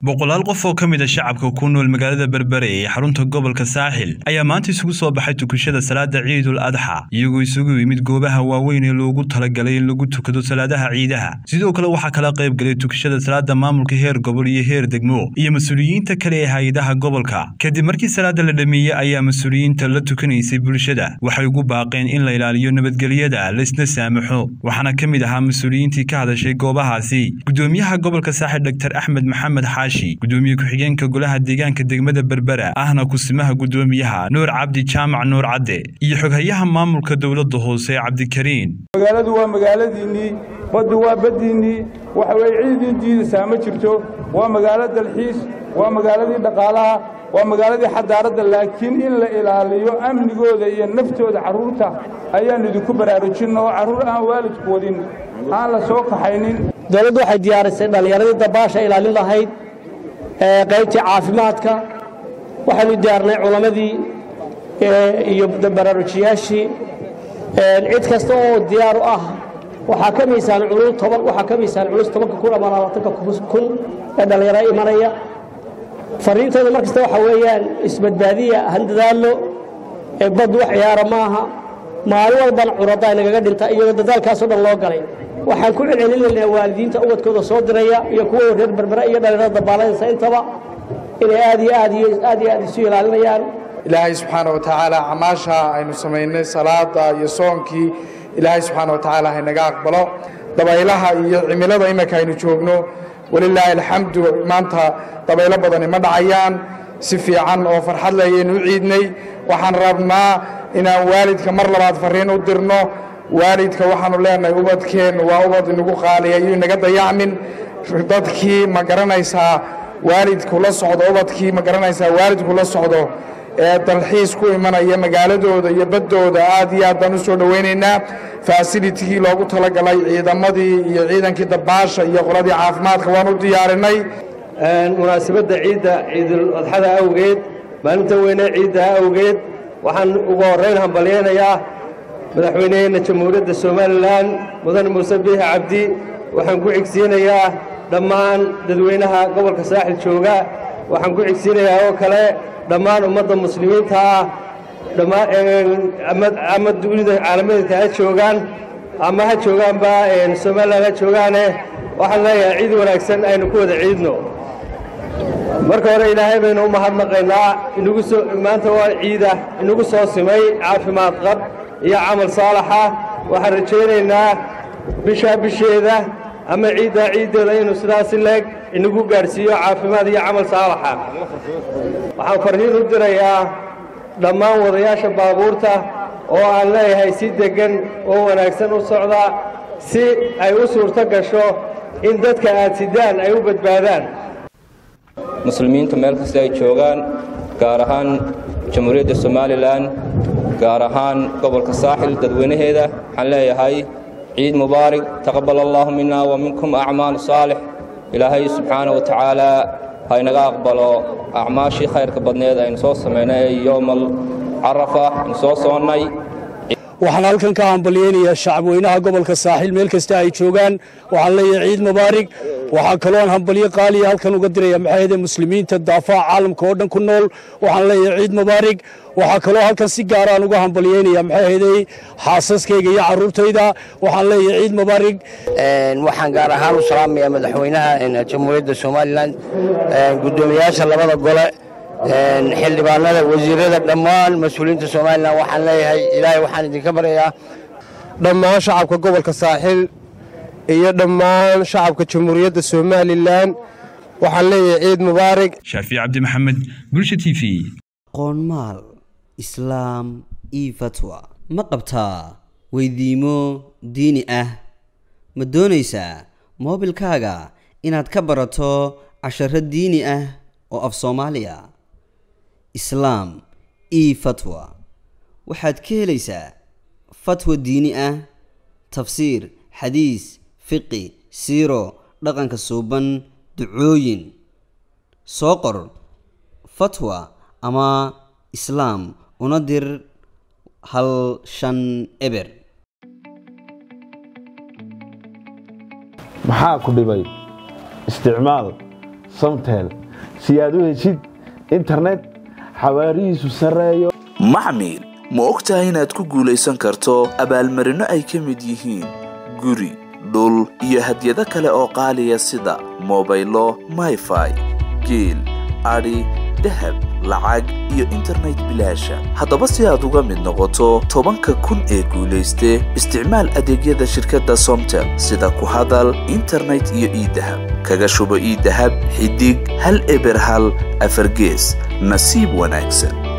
boqolaal qof oo ka mid a shacabka ku nool magaalada berbere ee xarunta gobolka saaxil ayaa maanta isugu soo baxay tukashada salaada ciidul adxa iyagoo isugu yimid goobaha waaweyn ee loogu talagalay in lagu tukado salaadaha ciidaha sidoo kale waxaa kala qayb galay tukashada salaada maamulka heer gobol iyo heer degmo iyo mas-uuliyiinta kale ee hay-adaha gobolka kadib markii salaada la dhameeyey ayaa mas-uuliyiinta la tukanaysay bulshada waxay ugu baaqeen in la ilaaliyo nabadgelyada laysna saamaxo waxaana ka mid ahaa mas-uuliyiintii ka hadashay goobahaasi gudoomiyaha gobolka saaxil dr axmed maxamed xaashi gudoomiye ku-xigeenka golaha deegaanka degmada berbera ahna kusimaha gudoomiyaha nuur cabdi jaamac nuur cadde iyo xoghayaha maamulka dowladda hoose cabdikariin magaaladu waa magaaladiinnii baddu waa baddiinnii waxa weye ciidiin diidaysaa ma jirto waa magaalo dalxiis waa magaaladii dhaqaalaha waa magaaladii xadaaradda laakiin in la ilaaliyo amnigooda iyo naftooda carruurta ayaan idinku baraarujinna oo carruur aan waalidku wadin aan la soo kaxaynin dowladdu waxay diyaarisay dhallinyaradii dabaasha ilaalin lahayd qaybtii caafimaadka waxaanu diyaarnay culammadii iyo baraarujiyaashii cid kasta oo diyaar u ah waxaa ka miisaan culus toban waxaa ka miisaan culus tobanka kun ama labaatanka kun ee dhallinyaro imanaya fariintooda mar kasta waxaa weeyaan isbadbaadiya handadaallo bad wax ciyaara maaha maalin walbana curadda nagaga dhinta iyadoo dadaalkaasoo dhan loo galay waxaan ku celcelinaynaa waalidiinta ubadkooda soo diraya iyo kuwa reer berbera iyo dhallinyarada dabaalanaysa intaba inay aad iyo aad iyo aad iyo aad isu ilaalinayaan ilaahay subxaana wa tacaala camaasha aynu samaynay salaada iyo soonkii ilaahay subxaana wa tacaala haynaga aqbalo dabaylaha iyo cimilada iminka aynu joogno walilaahi alxamdu maanta dabaylo badani ma dhacayaan si fiican oo farxad leh ayaynu u ciidnay waxaan rabnaa inaan waalidka mar labaad farriin u dirno waalidka waxaanu leenahay ubadkeennu waa ubad inagu qaaliya iyo inaga dayacmin dadkii ma garanaysaa waalidku la socdo ubadkii ma garanaysaa waalidku la socdo ee dalxiis ku imanaya magaaladooda iyo baddooda aad iyo aad baan u soo dhowaynaynaa faasilitigii loogu talagalay ciidamadii iyo ciidankii dabaasha iyo qoladii caafimaadka waan u diyaarinay munaasabadda ciidda ciidul adxada awgeed maalinta weyne ciidda awgeed waxaan ugu horrayn hambalyaynayaa madaxweyneheenna jamhuuriyadda somalilan mudane muuse biixi cabdi waxaan ku xigsiinayaa dhammaan dadweynaha gobolka saaxil jooga waxaan ku xigsiinayaa oo kale dhammaan ummadda muslimiinta ah ama dunida caalamadeedka ha joogaan ama ha joogaanba somalilan ha joogaane waxaan leeyahay ciid wanaagsan aynu ku wada ciidno marka hore ilaahay baynu u mahadnaqaynaa inagu soo maanta waa ciida inagu soo simay caafimaad qab iyo camal saalaxa waxaan rajaynaynaa bishaa bisheeda ama ciiddaa ciiddeeda inuu sidaasi leeg inagu gaadhsiiyo caafimaad iyo camal saalaxa waxaan farriin u dirayaa dhammaan wadayaasha baabuurta oo aan leeyahay si deggan oo wanaagsan u socda si ay u suurto gasho in dadka aad sidaan ay u badbaadaan muslimiintu meel kasta ay joogaan gaar ahaan jamhuuriyadda somalilan gaar ahaan gobolka saaxil dadweynaheeda waxaan leeyahay ciid mubaarig taqabbal allaahu minna wa minkum acmaal saalix ilaahay subxaana wa tacaalaa haynaga aqbalo acmaashii khayrka badneed aynu soo samaynay ee yowmal carafa aynu soo soonnay waxaan halkan ka hambalyaynayaa shacabweynaha gobolka saaxiil meel kasta ay joogaan waxaan leeyahay ciid mubaarig waxaa kaloo aan hambalyo qaaliya halkan uga diraya maxaayade muslimiinta daafaha caalamka oo dhan ku nool waxaan leeyahay ciid mubaarig waxaa kaloo halkan si gaara aan uga hambalyaynaya maxaahedey xaasaskayga iyo carruurtayda waxaan leeyahay ciid mubaarig waxaan gaar ahaan u salaamayaa madaxweynaha jamhuuriyadda somalilan guddoomiyayaasha labada gole xildhibaanada wasiirada dhammaan mas-uuliyiinta somalilan waxaan leeyahay ilaahay waxaan idinka baryayaa dhammaan shacabka gobolka saaxil iyo dhammaan shacabka jamhuuriyadda somalilan waxaan leeyahay ciid mubaarig shaafic cabdi maxamed bulsha t v qoonmaal islaam io fatwa ma qabtaa weydiimo diini ah ma doonaysaa moobilkaaga inaad ka barato casharo diini ah oo af soomaaliya islaam io fatwa waxaad ka helaysaa fatwa diini ah tafsiir xadiis fiqi siiro dhaqanka suuban ducooyin soo qor fatwa ama islaam una dir hal shan eber maxaa ku dhibay isticmaal samtel si aad u heshid internet xawaarihiisu sarreeyo maxmil ma og tahay inaad ku guulaysan karto abaalmarinno ay ka mid yihiin guri dhul iyo hadyado kale oo qaaliya sida mobaylo mayfai geel adhi dahab lacag iyo internet bilaasha haddaba si aad uga mid noqoto tobanka kun ee guulayste isticmaal adeegyada shirkadda somtel sida ku hadal internet iyo iidahab kaga shubo iidahab xidig hal eber hal afargees nasiib wanaagsan